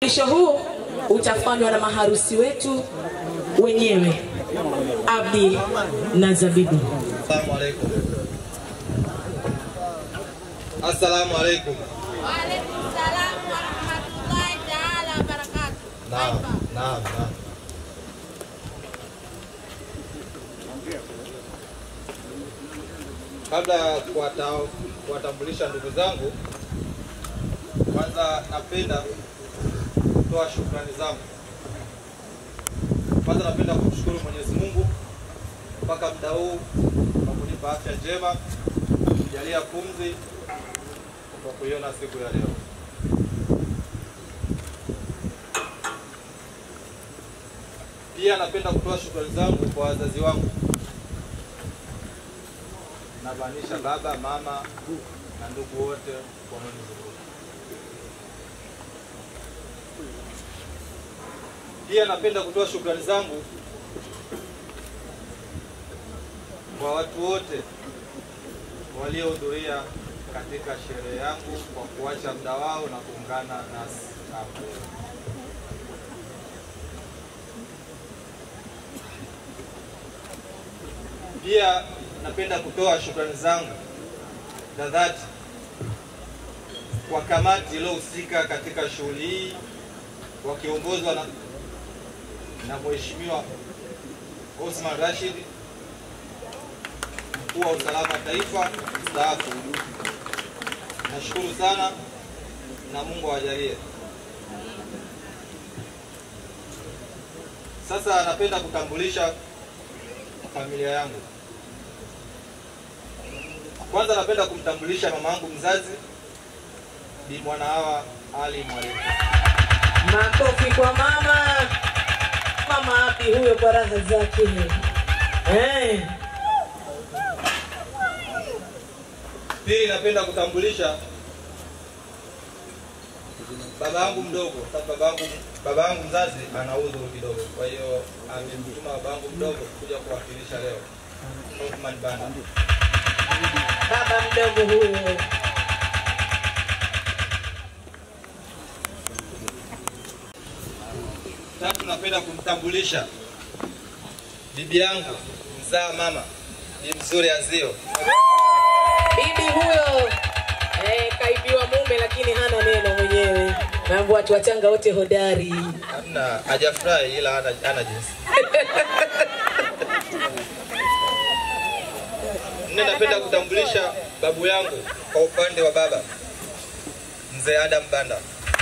Mwisho huu utafanywa na maharusi wetu wenyewe Abdi na Zabibu. Assalamu alaikum. Assalamu alaikum. Waalaikumsalam warahmatullahi taala wabarakatuh. Naam, naam, naam. Kabla ya kuwata- kuwatambulisha ndugu zangu, kwanza napenda kutoa shukrani zangu. Kwanza napenda kumshukuru Mwenyezi Mungu mpaka muda huu kwa kunipa afya njema, kujalia pumzi kwa kuiona siku ya leo. Pia napenda kutoa shukrani zangu kwa wazazi wangu, namaanisha baba, mama na ndugu wote wanaonizunguka. Pia napenda kutoa shukrani zangu kwa watu wote waliohudhuria katika sherehe yangu kwa kuacha muda wao na kuungana nasi hapo. Pia napenda kutoa shukrani zangu za dhati kwa kamati iliyohusika katika shughuli hii wakiongozwa na, na Mheshimiwa Osman Rashid, mkuu wa usalama wa taifa mstaafu. Nashukuru sana na Mungu awajalie. Sasa napenda kutambulisha familia yangu. Kwanza napenda kumtambulisha mama yangu mzazi Bi Mwanahawa Ali Mwalimu. Makofi kwa mama. Mama Abdi huyo kwa raha zake. Eh, Pili, napenda kutambulisha baba yangu mdogo. Sababu baba yangu baba yangu mzazi ana udhuru kidogo, kwa hiyo amemtuma baba yangu mdogo kuja kuwakilisha leo. Othman Banda. baba mdogo huyo. Tatu, napenda kumtambulisha bibi yangu mzaa mama, bi mzuri Azio. Bibi huyo eh, kaibiwa mume lakini hana neno mwenyewe. Mambo watu wachanga wote hodari. Hamna, hajafurahi ila hana, hana jinsi. Nne, napenda kutambulisha babu yangu kwa upande wa baba mzee Adam Banda.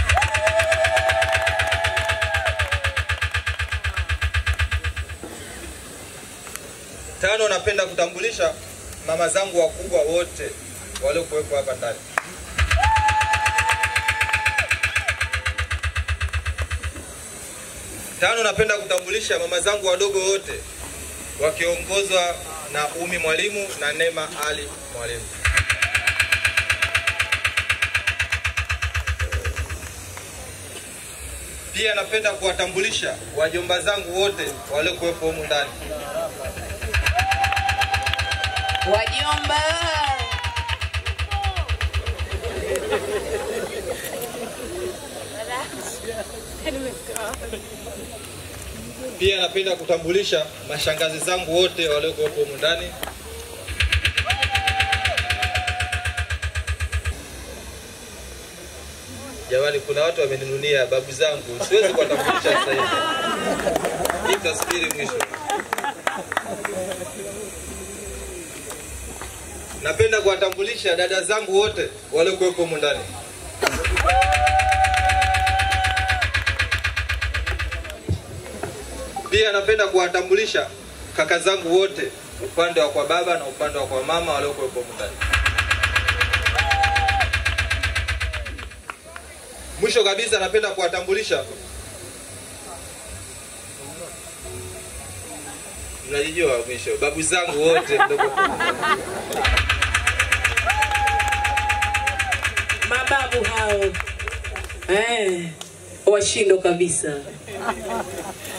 Tano, napenda kutambulisha mama zangu wakubwa wote waliokuwepo hapa ndani. Tano, napenda kutambulisha mama zangu wadogo wote wakiongozwa na Umi Mwalimu na Neema Ali Mwalimu. Pia napenda kuwatambulisha wajomba zangu wote waliokuwepo humu ndani. Wajomba. Pia napenda kutambulisha mashangazi zangu wote waliokuwepo humu ndani. Jamani, kuna watu wameninunia babu zangu, siwezi kuwatambulisha sasa hivi, nitasubiri mwisho. Napenda kuwatambulisha dada zangu wote waliokuwepo humu ndani. Pia napenda kuwatambulisha kaka zangu wote upande wa kwa baba na upande wa kwa mama waliokuwepo humu ndani. Mwisho kabisa napenda kuwatambulisha mnajijua mwisho babu zangu wote mdogo Mababu hao. Eh, washindo kabisa.